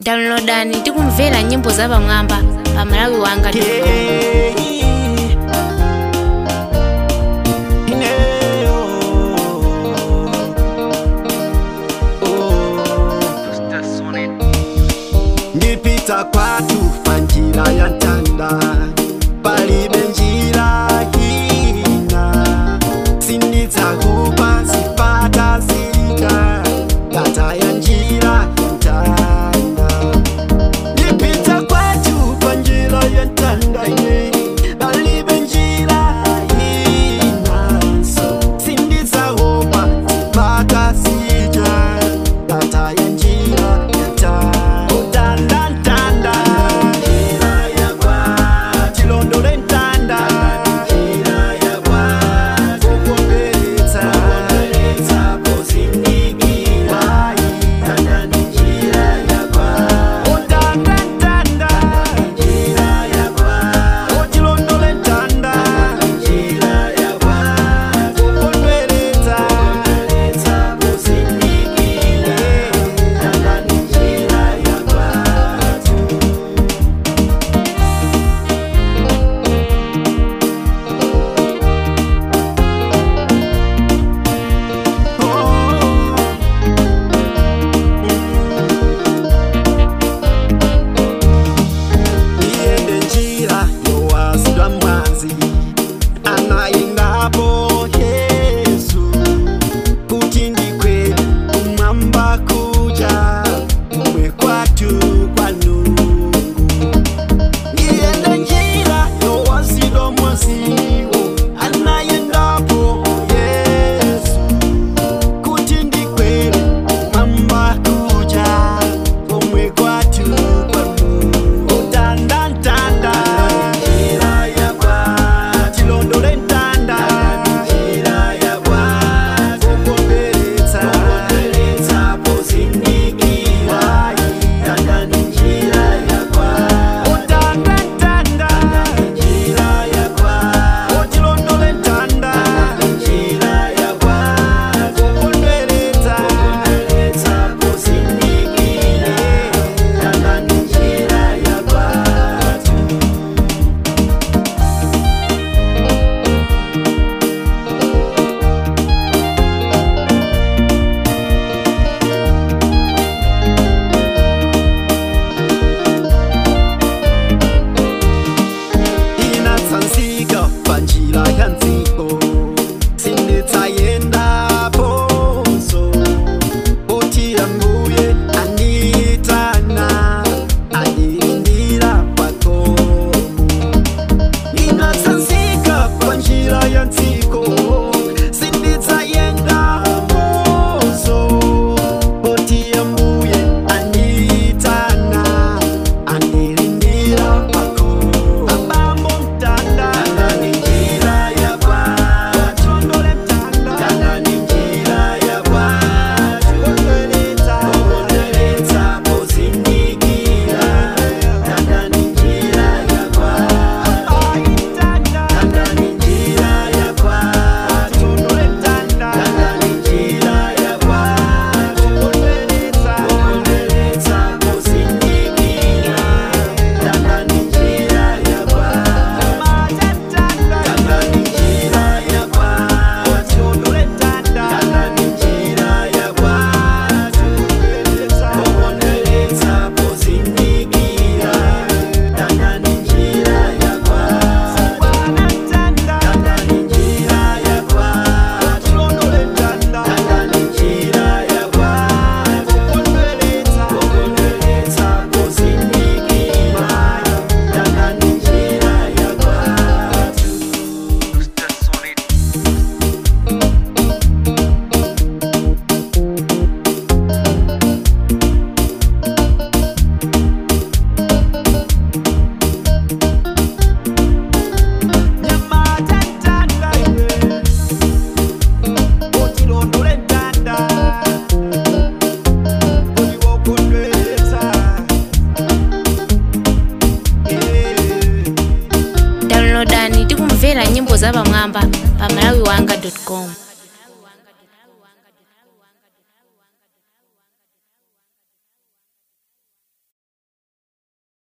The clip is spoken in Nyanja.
downloadani tikumvera nyimbo zapamwamba pa malawi wanga ndipita kwatu panjira ya ntanda palibe njira ina sindidzakupa zipata zita ngata ya njira ya ntanda ndipita kwatu panjira ya ntanda ine palibe njira inaso sindidzakupa zipata zita ngata ya njira ya ntanda utandantanda njira ya kwa chilondole ntanda njira ya kwa kukomberetsa kukomberetsa pozindikira tanda ni njira ya kwa utandantanda njira ya kwa chilondole ntanda njira ya kwa kukomberetsa kukomberetsa pozindikira tanda ni njira ya kwa iyende njira yowazidwa mwazi anayendapo yesu kuti ndikweli kumwamba kuja kumwe kwatu kwanungu iyende njira yowazidwa mwaziwo anayendapo yesu kuti ndikweli kumwamba kuja kumwe kwatu kwanungu utandantanda njira yakwa chilondole ntanda njira yakwa kukomberetsa kukomberetsa pozindikira tanda ni njira yakwa utandantanda njira yakwa chilondole ntanda njira yakwa kukomberetsa kukomberetsa pozindikira tanda ni njira yakwa inatsanzika panjira ya nziko sinditsayendaponso oti ambuye anditana andilindira pakomo inatsanzika panjira ya nziko sinditsayendaponso oti ambuye anditana andilindira pakomo abambo mtanda ni njira ya kwa chondole mtanda tanda ni njira ya kwa chondoleta chondoleta pozindikira tanda ni njira ya kwa tanda ni njira ya kwa chondole mtanda tanda ni njira ya kwa chondoleta chondoleta pozindikira tanda ni njira ya kwa downloadani tikumvera nyimbo zapamwamba pa malawi wanga com